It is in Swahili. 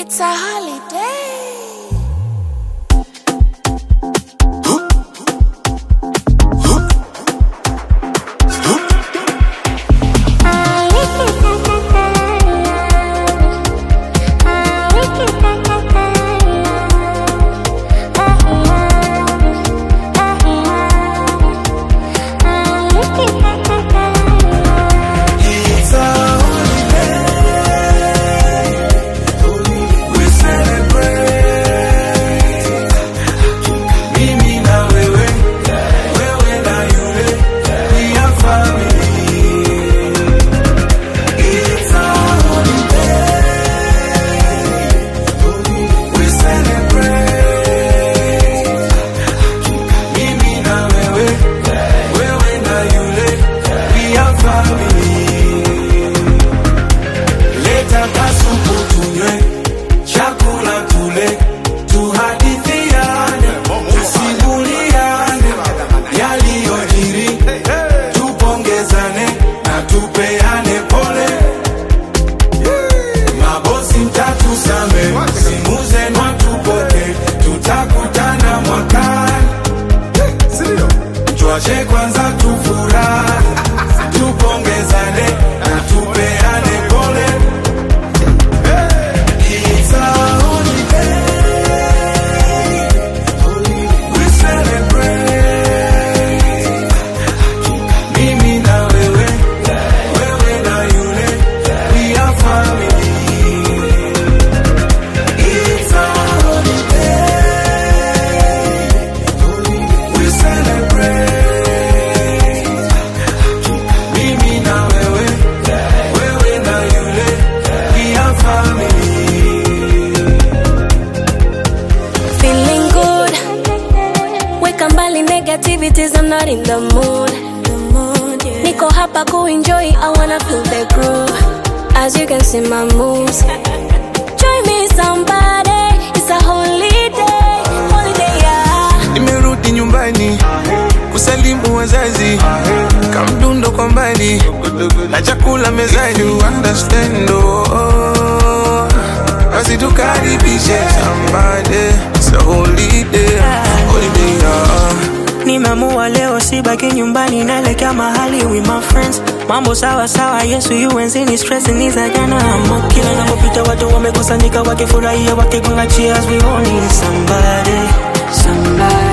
It's a holiday. It's a holiday. We celebrate. Mimi na wewe, wewe na yule, we are family. It's a holiday. We celebrate. Mimi na wewe, wewe na yule, we are family. Leta kasupu tunywe, chakula tule, tuhadithiane, tusimuliane yaliyojiri, tupongezane na tupeane pole. Mabosi mtatusame, simu zenu hatupoke, tutakutana mwakani. Tuache kwanza tufurahi, tupongezane na tupeane pole. It's a holiday. We celebrate. Mimi na wewe, wewe na yule, we are family. It's a holiday. We celebrate. Mimi na wewe, wewe na yule, we are family. Feeling good. Weka mbali negativities, I'm not in the mood. Niko hapa kuenjoy, I wanna feel the groove. As you can see my moves. Join me somebody, it's a holiday. Holiday, yeah. Nimerudi nyumbani kusalimu wazazi, kamdundo kwa mbali na chakula mezani, you understand oh. Basi tukaribishe somebody, it's a holiday, holiday yeah. Nimeamua leo sibaki nyumbani, naelekea mahali with my friends. Mambo sawa sawa, Yesu yuenzini, stress ni za jana. Amo kila napopita watu wamekusanyika wakifurahia, wakigonga cheers, we all need somebody, somebody